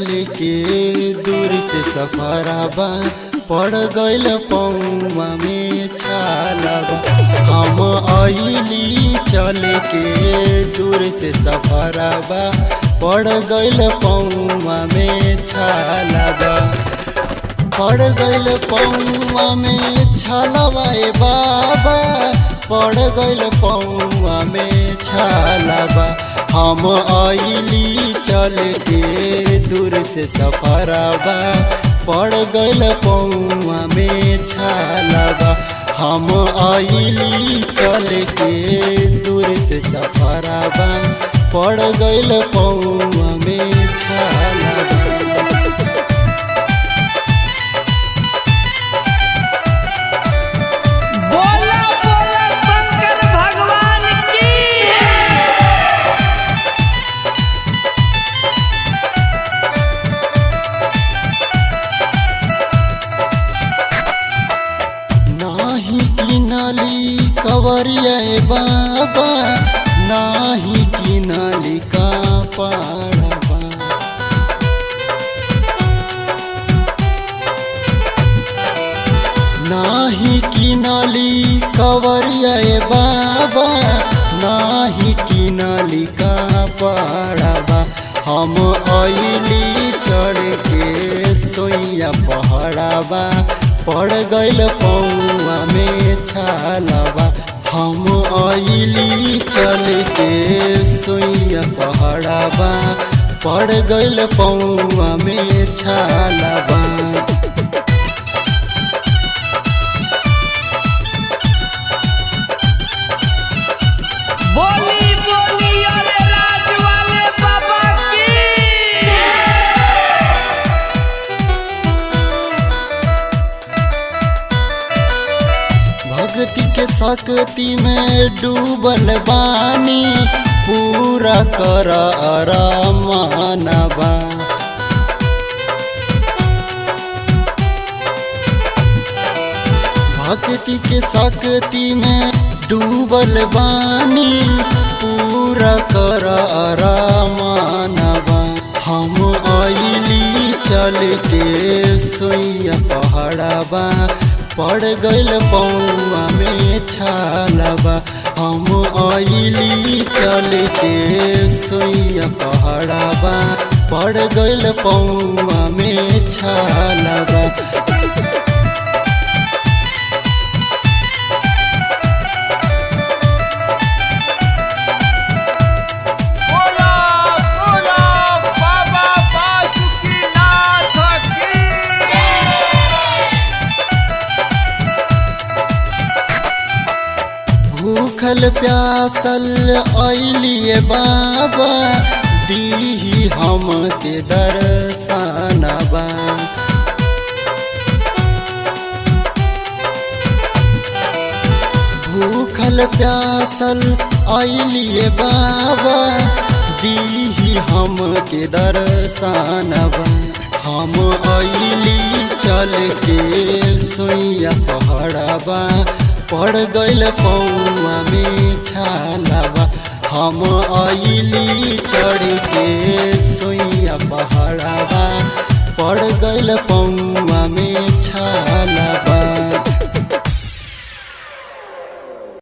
चल के दूर से सफराबा पड़ गइल पौवा में छालाबा हम अइली चल के दूर से सफराबा पड़ गइल पौवा में छालाबा पड़ गइल पौवा में छालाबा ए बाबा पड़ गइल पौवा में छालाबा हम आइली चल के दूर से सफराबा पड़ गइल पौवा में छालाबा हम आइली चल के दूर से सफराबा पड़ गइल पौवा में छालाबा बोला बोला शंकर भगवान की नाही किनाली कवरिया ए बाबा नाही किनाली का पाड़बा नाही किनाली कवरिया ए बाबा नाही किनाली का पाड़बा हम अइली चढ़ के सोइया पहड़ाबा पड़ गइल पौवा में छालबा हम अइली चल के सोइया पहड़ाबा पड़ गइल पौवा में छालबा बोली बोली अरे राज वाले बाबा की भक्ति के शक्ति में डूबल बानी पूरा कर मानवा भक्ति के शक्ति में डूबल बानी पूरा कर मानवा हम अइली चल के सोइया पहाड़ाबा पड़ गइल पौवा में छालबा हम अइली चल के सोइया पहाड़ाबा पड़ गइल पौवा में छालबा बोला बोला बाबा बासुकीनाथ की भूखल प्यासल अइलिए बाबा दीही हम के दर्शनबा भूखल प्यासल अइलिए बाबा दीही हम के दर्शनबा हम अइली चल के सोइया पहड़बा पड़ गइल पौवा में छालबा हम अइली चढ़ के सोइया पहड़बा पड़ गइल पौवा में छालबा